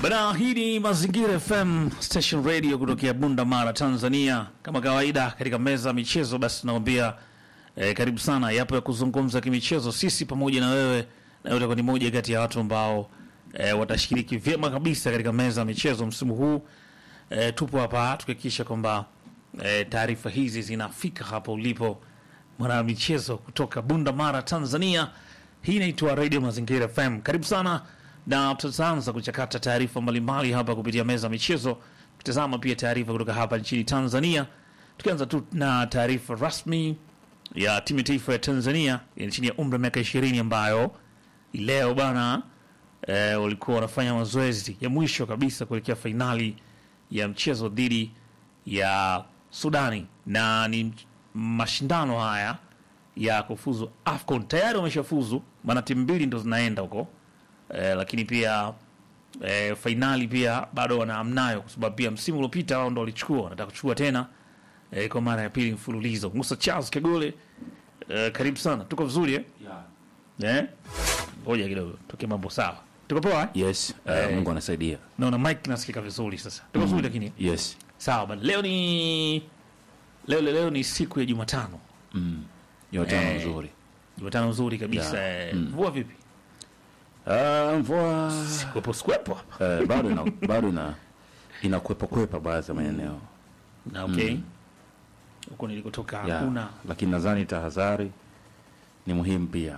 Bana, hii ni Mazingira FM Station Radio kutokea Bunda Mara, Tanzania. Kama kawaida katika meza ya michezo, basi tunakwambia eh, karibu sana. Yapo ya kuzungumza kimichezo, sisi pamoja na wewe, na utakuwa ni moja kati ya watu ambao eh, watashiriki vyema kabisa katika meza ya michezo msimu huu. Eh, tupo hapa tukihakikisha kwamba eh, taarifa hizi zinafika hapo ulipo mwana michezo kutoka Bunda Mara, Tanzania. Hii inaitwa Radio Mazingira FM. Karibu sana na tutaanza kuchakata taarifa mbalimbali hapa kupitia meza ya michezo, tutazama pia taarifa kutoka hapa nchini Tanzania, tukianza tu na taarifa rasmi ya timu ya taifa ya Tanzania ya chini ya umri wa miaka ishirini ambayo leo bana eh, walikuwa wanafanya mazoezi ya mwisho kabisa kuelekea fainali ya mchezo dhidi ya Sudani, na ni mashindano haya ya kufuzu AFCON. Tayari wameshafuzu, maana timu mbili ndo zinaenda huko eh, lakini pia eh, fainali pia bado wanaamnayo, kwa sababu pia msimu uliopita wao ndo walichukua, wanataka kuchukua tena eh, kwa mara ya pili mfululizo. Musa Charles Kegole, eh, karibu sana, tuko vizuri eh? Eh? Ngoja kidogo tuke mambo sawa, tuko poa eh? Yes, uh, Eh. Mungu anasaidia. Naona mic nasikika vizuri sasa, tuko vizuri lakini Yes. sawa bana. Leo ni leo, leo, leo ni siku ya Jumatano, Jumatano Eh. nzuri. Jumatano nzuri kabisa Yeah. eh, mvua vipi? Uh, mvua Kwepo skwepo hapa uh, bado ina, bado ina inakwepa kwepa baadhi ya maeneo. na okay, huko nilikotoka Yeah. hakuna Lakini nadhani tahadhari ni muhimu pia.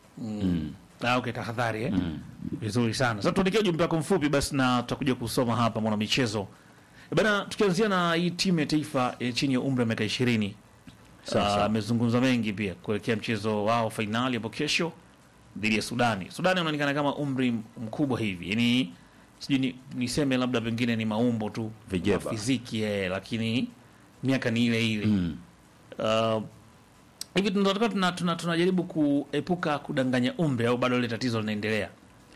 Ah, okay, tahadhari eh? Vizuri sana. Sasa tuandikia ujumbe wako mfupi basi na tutakuja kusoma hapa mwana michezo. Eh, Bana, tukianzia na hii timu ya taifa eh, chini ya umri wa miaka 20. Sawa, Ah, sawa. amezungumza mengi pia kuelekea mchezo wao fainali hapo kesho dhidi ya Sudani. Sudani unaonekana kama umri mkubwa hivi. Yaani sijui ni, niseme labda pengine ni maumbo tu Vijeba. fiziki eh, lakini miaka ni ile ile. Mm. Uh, hivi tunataka tuna, tuna, tunajaribu kuepuka kudanganya umri au bado ile tatizo linaendelea?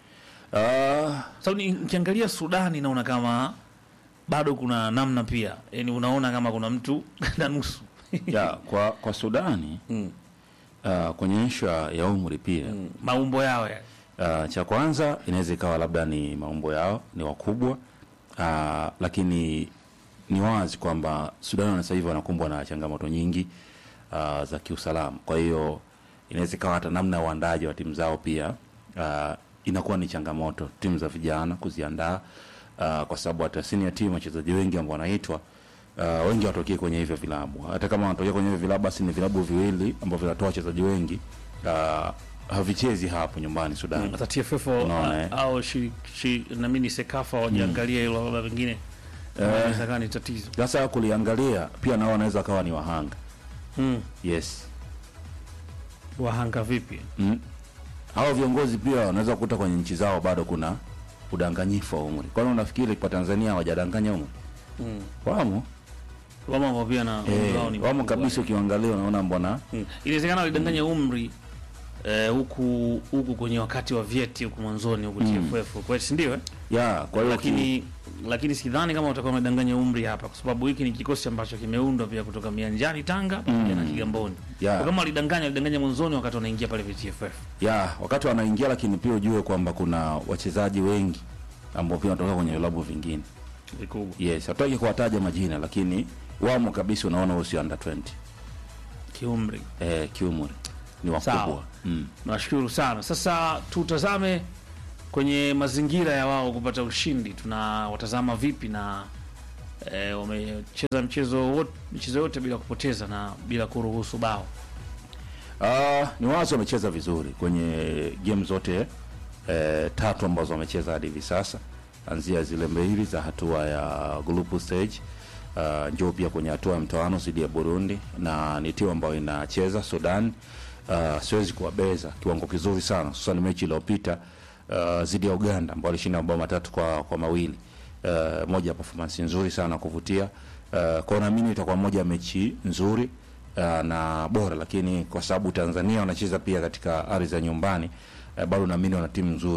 Uh, Sababu ni- nikiangalia Sudani naona kama bado kuna namna pia, yani unaona kama kuna mtu na nusu ya, kwa kwa Sudani Mm. uh, kwenye ishu ya ya umri pia Mm, maumbo yao ya Uh, cha kwanza inaweza ikawa labda ni maumbo yao ni wakubwa uh, lakini ni wazi kwamba Sudan sasa hivi wanakumbwa na changamoto nyingi uh, za kiusalama. Kwa hiyo inaweza ikawa hata namna ya uandaji wa timu zao pia uh, inakuwa ni changamoto timu za vijana kuziandaa uh, kwa sababu hata senior team wachezaji wengi ambao wanaitwa uh, wengi watokee kwenye hivyo vilabu. Hata kama wanatokea kwenye hivyo vilabu, basi ni vilabu viwili ambavyo vinatoa wachezaji wengi uh, havichezi hapo nyumbani Sudan. hata TFF Unaona, a- eh? au shi, shi, na mimi ni Sekafa wajiangalia hilo labda pengine inaweza kuwa ni tatizo. Sasa kuliangalia pia nao wanaweza kawa ni wahanga. Mm. Yes. Wahanga vipi? Mm. Hao viongozi pia wanaweza kukuta kwenye nchi zao bado kuna udanganyifu wa umri. Kwani unafikiri kwa Tanzania hawajadanganya umri? Mm. Wamo. Wamo ambao pia na umri Eh, wao ni wamo mkubwa. kabisa ukiangalia unaona mbona Mm. Inawezekana walidanganya umri eh, huku huku kwenye wakati wa vyeti huku mwanzoni huku TFF kwa si ndio eh? ya kwa hiyo lakini lakini sidhani kama utakuwa umedanganya umri hapa, kwa sababu hiki ni kikosi ambacho kimeundwa pia kutoka Mianjani Tanga pamoja na Kigamboni. Yeah. Kwa kama walidanganya walidanganya mwanzoni wakati wanaingia pale VTFF. ya wakati wanaingia, lakini pia ujue kwamba kuna wachezaji wengi ambao pia wanatoka kwenye vilabu vingine. Vikubwa. Yes, hataki kuwataja majina, lakini wamo kabisa, unaona wao si under 20 Kiumri. eh, kiumri ni Sawa. wakubwa mm. Nashukuru sana. Sasa tutazame kwenye mazingira ya wao kupata ushindi, tunawatazama vipi na eh, wamecheza mchezo wote michezo yote bila kupoteza na bila kuruhusu bao. Uh, ni wazi wamecheza vizuri kwenye game zote eh, tatu ambazo wamecheza hadi hivi sasa, anzia zile mbili za hatua ya group stage uh, njoo pia kwenye hatua ya mtoano dhidi ya Burundi, na ni timu ambayo inacheza Sudan. Uh, siwezi kuwabeza kiwango kizuri sana, hususan mechi iliyopita uh, dhidi ya Uganda ambao walishinda mabao matatu kwa, kwa mawili uh, moja ya performance nzuri sana kuvutia uh, kwa naamini itakuwa moja ya mechi nzuri uh, na bora, lakini kwa sababu Tanzania wanacheza pia katika ardhi za nyumbani uh, bado naamini wana timu nzuri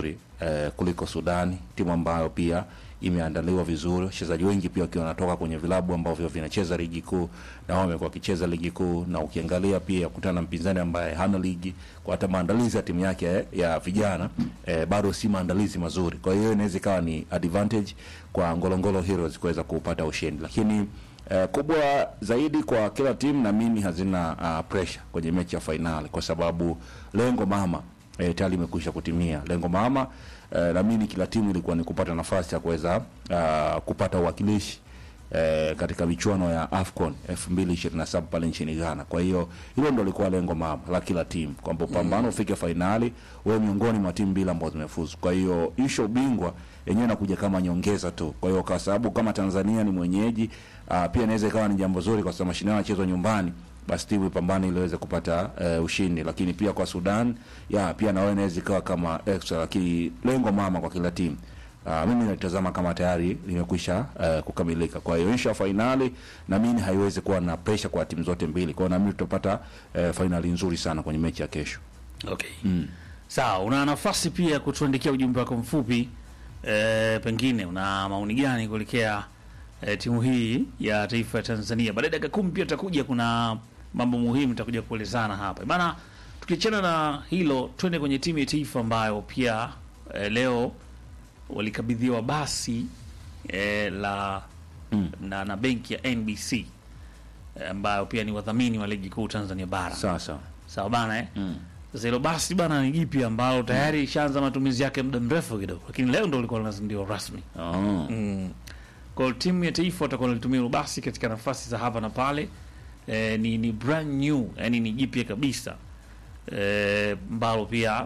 eh, kuliko Sudani, timu ambayo pia imeandaliwa vizuri, wachezaji wengi pia wakiwa wanatoka kwenye vilabu ambavyo vinacheza ligi kuu na wao wamekuwa wakicheza ligi kuu, na ukiangalia pia kutana na mpinzani ambaye hana ligi, kwa hata maandalizi ya timu yake eh, ya vijana eh, bado si maandalizi mazuri. Kwa hiyo inaweza ikawa ni advantage kwa Ngolongolo Heroes kuweza kupata ushindi, lakini eh, kubwa zaidi kwa kila timu naamini hazina uh, pressure kwenye mechi ya fainali kwa sababu lengo mama eh, tayari imekwisha kutimia. Lengo mama eh, naamini kila timu ilikuwa ni kupata nafasi ya kuweza uh, kupata uwakilishi eh, katika michuano ya AFCON 2027 pale nchini Ghana. Kwa hiyo hilo ndo lilikuwa lengo mama la kila timu kwamba upambano ufike fainali, wewe miongoni mwa timu mbili ambazo zimefuzu. Kwa hiyo isho ubingwa yenyewe inakuja kama nyongeza tu. Kwa hiyo kwa sababu kama Tanzania ni mwenyeji uh, pia inaweza ikawa ni jambo zuri kwa sababu mashindano yanachezwa nyumbani basi timu ipambane ili iweze kupata uh, ushindi, lakini pia kwa Sudan ya pia nawe inaweza ikawa kama extra, lakini lengo mama kwa kila timu uh, mimi natazama kama tayari limekwisha uh, kukamilika. Kwa hiyo insha fainali na mimi haiwezi kuwa na pressure kwa timu zote mbili, kwa hiyo na mimi tutapata uh, fainali nzuri sana kwenye mechi ya kesho. Okay. Sawa, una nafasi pia ya kutuandikia ujumbe wako mfupi e, pengine una maoni gani kuelekea e, timu hii ya taifa ya Tanzania. Baada ya dakika kumi pia tutakuja, kuna mambo muhimu tutakuja kuelezana hapa bana. Tukiachana na hilo, twende kwenye timu ya taifa ambayo pia e, leo walikabidhiwa basi e, la Mm. na, na benki ya NBC e, ambayo pia ni wadhamini wa ligi kuu Tanzania bara. Sasa Sawa bana eh? mm. Sasa hilo basi bana ni jipi ambalo tayari ishaanza matumizi yake muda mrefu kidogo, lakini leo ndo likuwa linazinduliwa rasmi. oh. Mm. Kwa hiyo timu ya taifa watakuwa wanalitumia hilo basi katika nafasi za hapa na pale. E, ni, ni brand new, yani ni jipya kabisa e, mbalo pia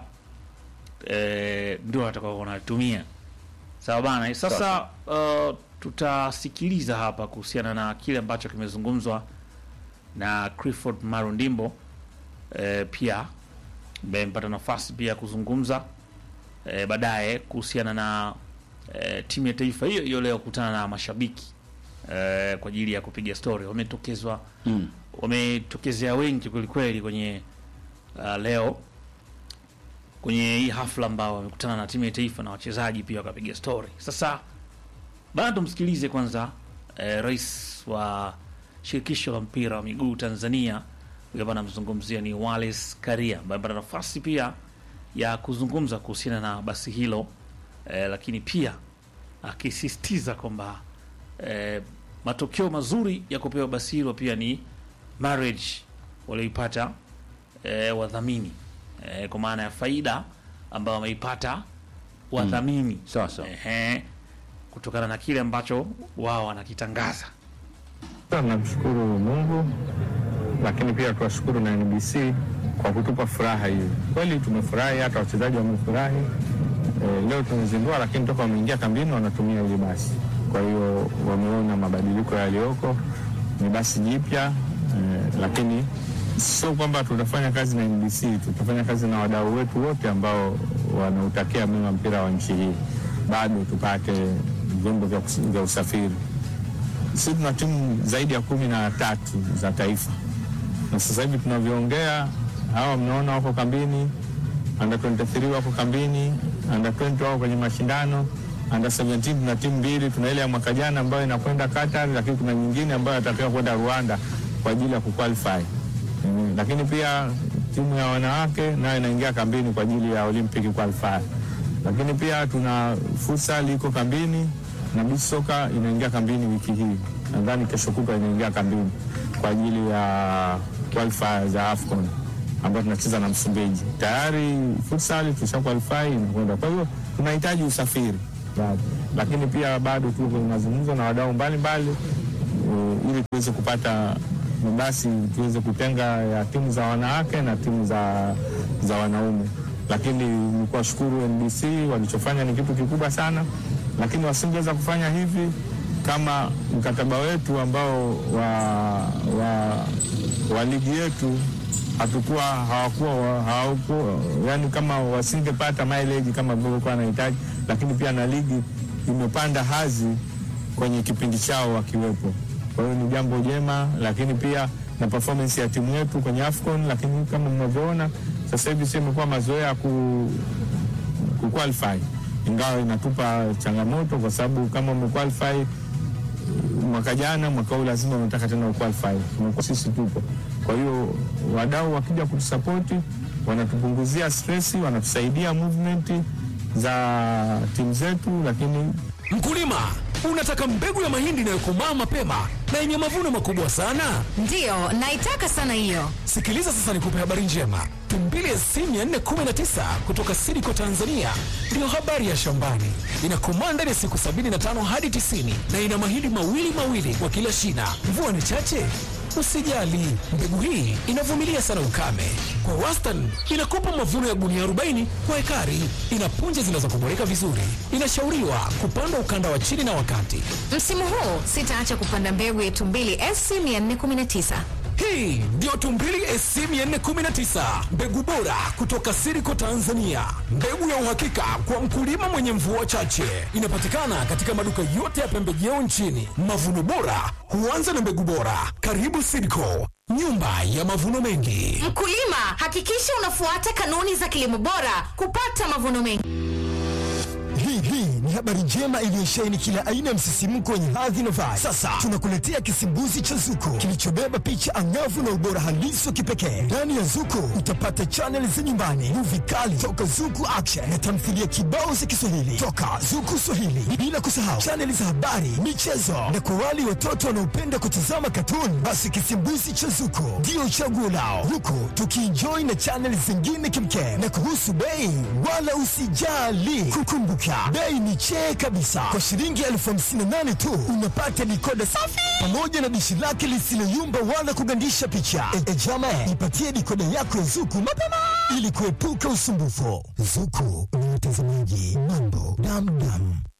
e, ndio watakuwa wanalitumia. Sawa bana. Sasa uh, tutasikiliza hapa kuhusiana na kile ambacho kimezungumzwa na Clifford Marundimbo e, pia ambaye mpata nafasi pia ya kuzungumza e, baadaye kuhusiana na e, timu ya taifa hiyo hiyo leo kukutana na mashabiki e, kwa ajili ya kupiga story. Wametokezwa Mm. wametokezea wengi kwelikweli kwenye uh, leo kwenye hii hafla ambao wamekutana na timu ya taifa na wachezaji pia wakapiga story. Sasa bana, tumsikilize kwanza eh, rais wa shirikisho la mpira wa miguu Tanzania, huyo hapa anamzungumzia ni Wallace Karia ambaye amepata nafasi pia ya kuzungumza kuhusiana na basi hilo eh, lakini pia akisisitiza kwamba eh, matokeo mazuri ya kupewa basi hilo pia ni marriage walioipata eh, wadhamini eh, kwa maana ya faida ambayo wameipata wadhamini Sasa ehe, kutokana na kile ambacho wao wanakitangaza. Tunamshukuru Mungu, lakini pia tuwashukuru na NBC kwa kutupa furaha hii. Kweli tumefurahi, hata wachezaji wamefurahi. E, leo tumezindua, lakini toka wameingia kambini wanatumia hili basi. Kwa hiyo wameona mabadiliko yaliyoko, ni basi jipya e, lakini sio kwamba tutafanya kazi na NBC, tutafanya kazi na wadau wetu wote ambao wanautakia mema mpira wa nchi hii, bado tupate vyombo vya kus- vya usafiri sisi tuna timu zaidi ya kumi na tatu za taifa, na sasa hivi tunavyoongea, hawa mnaona wako kambini, under 23 wako kambini, under 20 wako kwenye mashindano, under 17 tuna timu mbili, tuna ile ya mwaka jana ambayo inakwenda Qatar, lakini kuna nyingine ambayo atatakiwa kwenda Rwanda kwa ajili ya kuqualify. Mm, lakini pia timu ya wanawake nayo inaingia kambini kwa ajili ya Olympic qualifier. Lakini pia tuna futsal iko kambini na beach soccer inaingia kambini wiki hii, nadhani kesho kutwa inaingia kambini kwa ajili ya qualifier za AFCON ambayo tunacheza na Msumbiji. Tayari futsal tusha qualify inakwenda, kwa hiyo tunahitaji usafiri bado. lakini pia bado tuko kwenye mazungumzo na wadau mbalimbali eh, ili tuweze kupata basi tuweze kutenga ya timu za wanawake na timu za, za wanaume. Lakini ni kuwashukuru NBC, walichofanya ni kitu kikubwa sana, lakini wasingeweza kufanya hivi kama mkataba wetu ambao wa, wa, wa ligi yetu hatukuwa hawakuwa wa- hawakuwa yani, kama wasingepata mileage kama walivyokuwa wanahitaji, lakini pia na ligi imepanda hazi kwenye kipindi chao wakiwepo. Kwa hiyo ni jambo jema, lakini pia na performance ya timu yetu kwenye AFCON, lakini kama mnavyoona sasa hivi sio imekuwa mazoea ya ku, ku qualify ingawa inatupa changamoto kwa sababu kama umequalify mwaka jana, mwaka huu lazima unataka tena uqualify. Tumekuwa sisi tupo. Kwa hiyo wadau wakija kutusapoti, wanatupunguzia stress, wanatusaidia movement za timu zetu, lakini Mkulima, unataka mbegu ya mahindi inayokomaa mapema na yenye mavuno makubwa sana? Ndiyo, naitaka sana hiyo. Sikiliza sasa nikupe habari njema. Tumbili SC 419 kutoka Sidiko Tanzania ndiyo habari ya shambani. Inakomaa ndani ya siku 75 hadi 90 na ina mahindi mawili mawili kwa kila shina. Mvua ni chache? Usijali, mbegu hii inavumilia sana ukame. Kwa wastani inakupa mavuno ya gunia 40 kwa ekari. Ina punje zinazokuboreka vizuri. Inashauriwa kupandwa ukanda wa chini na wakati. Msimu huu sitaacha kupanda mbegu ya Tumbili SC 419. Hii ndio Tumbili SC 419, mbegu bora kutoka Siriko Tanzania, mbegu ya uhakika kwa mkulima mwenye mvua chache. Inapatikana katika maduka yote ya pembejeo nchini. Mavuno bora huanza na mbegu bora. Karibu Siriko, nyumba ya mavuno mengi. Mkulima, hakikisha unafuata kanuni za kilimo bora kupata mavuno mengi. Hii hii ni habari njema iliyosheheni kila aina ya msisimko wenye hadhi na vibe. Sasa tunakuletea kisimbuzi cha Zuko kilichobeba picha angavu na ubora halisi wa kipekee. Ndani ya Zuko utapata chaneli za nyumbani, muvi kali toka Zuku Action na tamthilia kibao za Kiswahili toka Zuku Swahili, bila kusahau chaneli za habari, michezo na kwa wale watoto wanaopenda kutazama katuni, basi kisimbuzi cha Zuko ndio chaguo lao, huku tukienjoy na chaneli zingine kimkem. Na kuhusu bei, wala usijali, kukumbuka bei ni chee kabisa. Kwa shilingi elfu hamsini na nane tu unapata dikoda safi pamoja na dishi lake lisiloyumba wala kugandisha picha. E, e jama, ipatie dikoda yako ya Zuku mapema ili kuepuka usumbufu. Zuku ni watazamaji mambo damdam.